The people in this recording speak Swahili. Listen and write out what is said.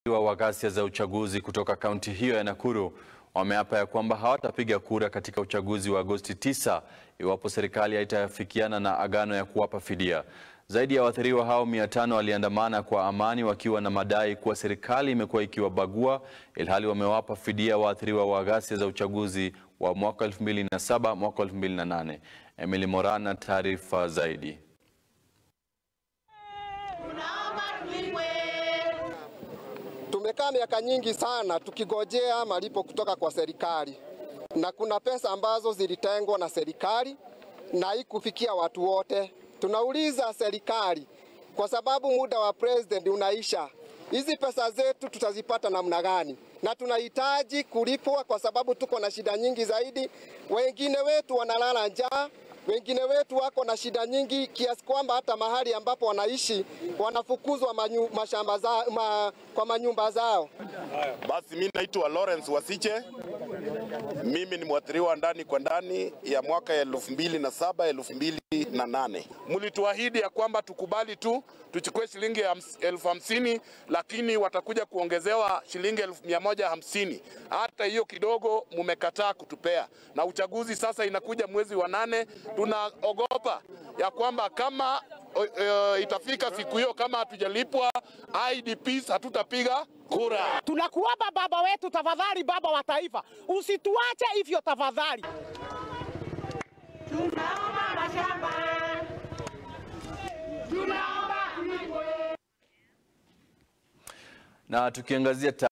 wa ghasia za uchaguzi kutoka kaunti hiyo ya Nakuru wameapa ya kwamba hawatapiga kura katika uchaguzi wa Agosti 9 iwapo serikali haitafikiana na agano ya kuwapa fidia. Zaidi ya waathiriwa hao 500 waliandamana kwa amani wakiwa na madai kuwa serikali imekuwa ikiwabagua ilhali wamewapa fidia waathiriwa wa ghasia za uchaguzi wa mwaka 2007 mwaka 2008. Emily Moran na taarifa zaidi. Tumekaa miaka nyingi sana tukigojea malipo kutoka kwa serikali, na kuna pesa ambazo zilitengwa na serikali na haikufikia watu wote. Tunauliza serikali, kwa sababu muda wa president unaisha, hizi pesa zetu tutazipata namna gani? Na tunahitaji kulipwa kwa sababu tuko na shida nyingi zaidi. Wengine wetu wanalala njaa, wengine wetu wako na shida nyingi kiasi kwamba hata mahali ambapo wanaishi wanafukuzwa manyu, mashamba za, ma, kwa manyumba zao. Basi mimi naitwa Lawrence Wasiche. Mimi ni mwathiriwa ndani kwa ndani ya mwaka ya elfu mbili na saba elfu mbili na nane. Mlituahidi ya kwamba tukubali tu tuchukue shilingi elfu hamsini lakini watakuja kuongezewa shilingi elfu mia moja hamsini. Hata hiyo kidogo mumekataa kutupea, na uchaguzi sasa inakuja mwezi wa nane. Tunaogopa ya kwamba kama uh, itafika siku hiyo kama hatujalipwa IDPs hatutapiga kura. Tunakuomba baba wetu, tafadhali, baba wa taifa, usituache hivyo tafadhali. Tunaomba mashamba, tunaomba Na tukiangazia